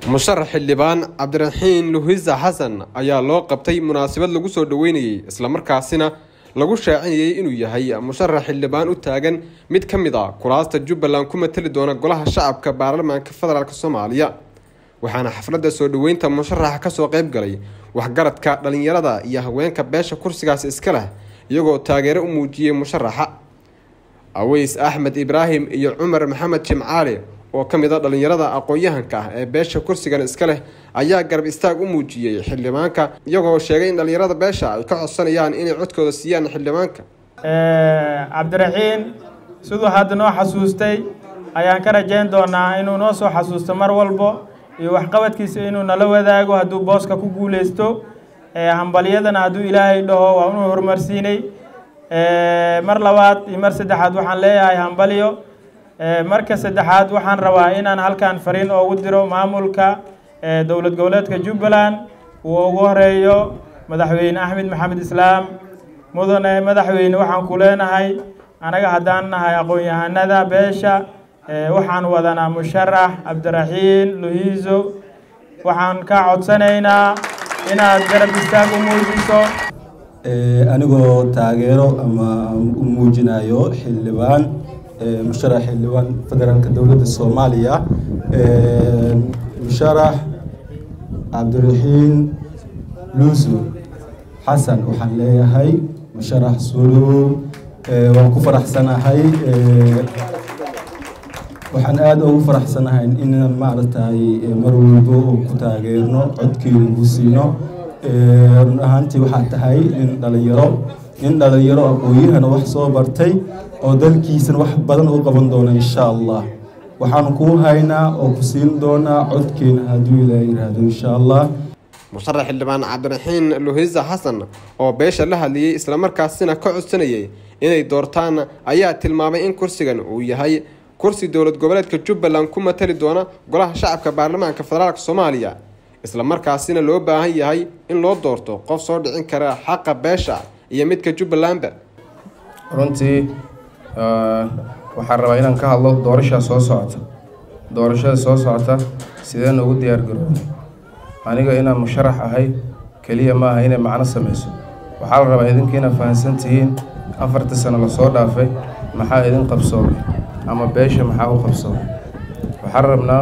musharax xildhibaan cabdiraxiin luhisa xasan ayaa loo qabtay munaasabad lagu soo dhaweynayey islamarkaasina lagu shaacinayey inuu yahay musharax xildhibaan u taagan mid ka mid a kuraasta jubbaland ku matali doona golaha shacabka baarlamaanka federaalk soomaaliya waxaana xafladda soo dhaweynta musharaxa kasoo qeyb galay waxgaradka dhalinyarada iyo haweenka beesha kursigaas iska leh iyagoo taageero u muujiyey musharaxa aweys axmed ibraahim iyo cumar maxamed jimcaali oo ka mid a dhalinyarada aqoon-yahanka ah ee beesha kursigan iska leh ayaa garab istaag u muujiyey xildhibaanka iyagoo sheegay in dhalinyarada beesha ay ka codsanayaan inay codkooda siiyaan xildhibaanka cabdiraxiin siduu hadda noo xasuustay ayaan ka rajayn doonaa inuu noo soo xasuusto mar walbo iyo waxqabadkiisa inuu nala wadaago hadduu booska ku guuleysto hambalyadana hadduu ilaahay dhaho waa inuu horumarsiinay mar labaad iyo mar saddexaad waxaan leeyahay hambalyo marka saddexaad waxaan rabaa inaan halkan fariin oogu diro maamulka dowlad goboleedka jubbaland uu ugu horeeyo madaxweyne axmed maxamed islaam mudane madaxweyne waxaan ku leenahay anaga haddaan nahay aqoon-yahanada beesha waxaan wadanaa musharax cabdiraxiin luhiiso waxaan ka codsanaynaa inaad garab istaag u muujiso anigoo taageero ama u muujinayo xildhibaan musharax xildhibaan federaalka dowladda soomaaliya musharax cabdiraxiin luusu xasan waxaan leeyahay musharax suulow waan ku faraxsanahay waxaan aada ugu faraxsanahay inaan maaragtay mar walbo oo ku taageerno codkeeda ku siino run ahaantii waxaa tahay nin dhalinyaro nin dhalinyaro aqooyahana wax soo bartay oo dalkiisana wax badan u qaban doona insha allah waxaan kuu haynaa oo ku siin doonaa codkeena hadduu ilaa yiraahdo insha allah musharax xildhibaan cabdiraxiin luhisa xasan oo beesha la hadlayey islamarkaasina ka codsanayay inay doortaan ayaa tilmaamay in kursigan uu yahay kursi dowlad goboleedka jubbaland ku matali doona golaha shacabka baarlamaanka federaalk soomaaliya islamarkaasina loo baahan yahay in loo doorto qof soo dhicin kara xaqa beesha iyo midka jubbalandba runtii waxaan rabaa inaan ka hadlo doorashaa soo socota doorashada soo socota sideen ugu diyaar garoobay aniga inaan musharax ahay keliya ma aha inay macno sameyso waxaa la rabaa idinka inaad fahamsan tihiin afartii sano lasoo dhaafay maxaa idin qabsoomay ama beesha maxaa u qabsoomay waxaan rabnaa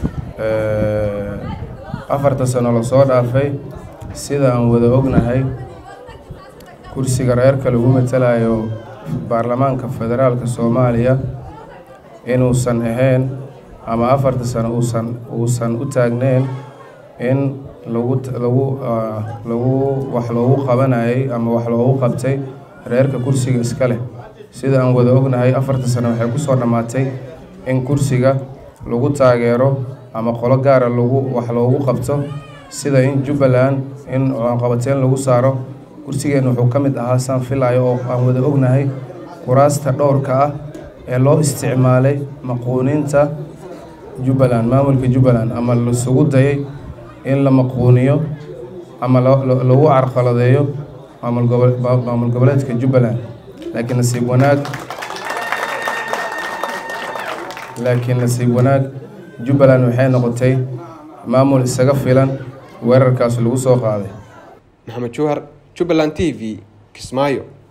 afarta sano lasoo dhaafay sida aan wada ognahay kursiga reerka lagu matalayo baarlamaanka federaalka soomaaliya inuusan ahayn ama afarta sano uusan uusan u taagneyn in lagu lagu lagu wax loogu qabanayay ama wax loogu qabtay reerka kursiga iska leh sida aan wada ognahay afarta sano waxay kusoo dhammaatay in kursiga lagu taageero ama qolo gaara lagu wax loogu qabto sida in jubbaland in qabateen lagu saaro kursigeenna wuxuu ka mid ahaa saan filayo oo aan wada ognahay kuraasta dhowrka ah ee loo isticmaalay maquuniinta jubbaland maamulka jubbaland ama lasugu dayay in la maquuniyo ama lagu carqaladeeyo maamul goboleedka jubbaland laakiin nasiib wanaag laakiin nasiib wanaag jubbaland waxay noqotay maamul isaga filan weerarkaas lagu soo qaaday maxamed juhar jubbaland t v kismaayo